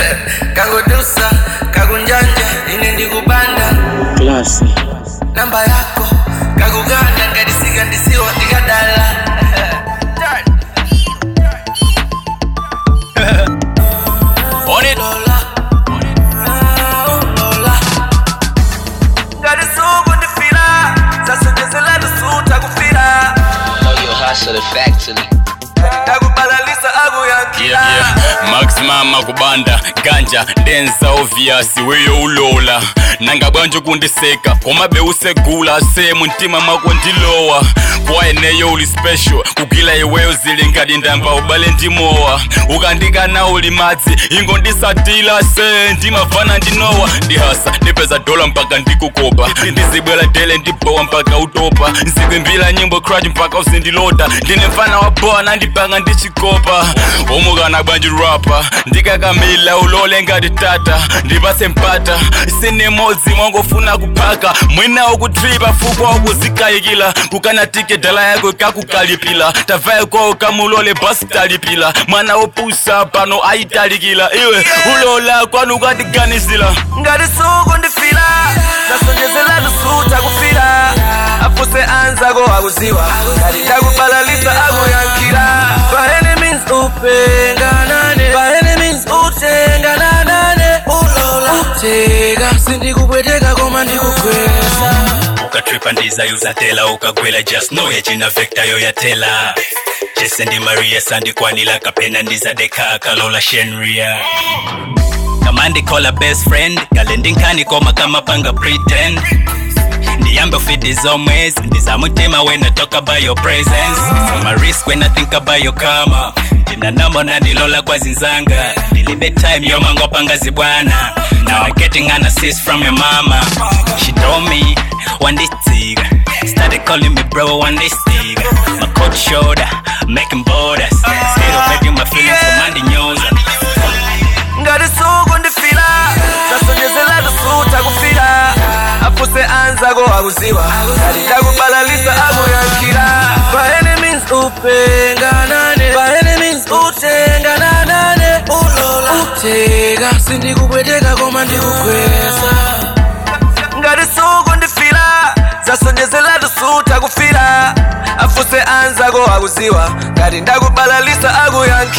kakutusa kakunjanja ine ndikupanda klasi namba yako kakuganda ngadisika ndisiwa ndikadala On it. Lola. Lola. ngadisuku ndifila zasonjezela lusuta kufila Know you hustle effectively. ndakubalalisa Yeah, akuyankila yeah. maximum akubanda ganja denza obvious weyo ulola nangabwanje kundiseka koma beusegula se muntima mako ndilowa kwaeneyo uli special kugila iweyo zili ngati ndamba ubale ndimowa ukandikana uli madzi ingo ndisatila se ndimavana ndinowa ndihasa ndipeza dola mpaka ndikukopa ndizibwela dele ndibowa mpaka utopa nzikwimbila nyimbo crutch mpaka uzindilota ndine mfana wa boa nandipanga ndichikopa omukana bwanji rapa ndikakamila ulole ngati tata ndipase mpata sinemodzi mwangofuna kuphaka mwina ukutripa fukwa ukuzikayikila kukana tike dala yako ikakukalipila tavaye kwawo kamulole basi talipila mwana wopusa pano ayitalikila iwe ulola kwanu ukatiganizila ngadisuku ndifila zasonjezela lusuta kufila afuse anzako akuziwa ngati ndakubalalisa akuyankhila by any means upenganane by any means utengananane ulola uteka sindikupweteka koma ndikukweza ukatripa ndizayuzatela ukagwela just know yachina vekta yoyatela jese ndi maria sandikwanila kapena ndizadeka akalola shenria kama ndikola best friend kale ndinkanikoma kama panga pretend ndiyambe ufiti zomwezi ndizamutima when I talk about your presence so my risk when I think about your karma ndinanamona ndilola kwa zinzanga ndilibe time yomangopanga zibwana now I'm getting an assist from your mama she told me one this tsiga started calling me bro one this tsiga my cold shoulder making borders scared of making my feelings for Mandy nyoza ngadisuku ndifila zasonjezela lusuta kufila afuse anzako akuziwa ngati ndakubalalisa akuyankhila by any means upenganane by any means utengananane ulola uteka sindikupweteka koma ndikukweza ngadisuku ndifila zasonjezela lusuta kufila afuse anzako akuziwa ngati ndakubalalisa akuyankhila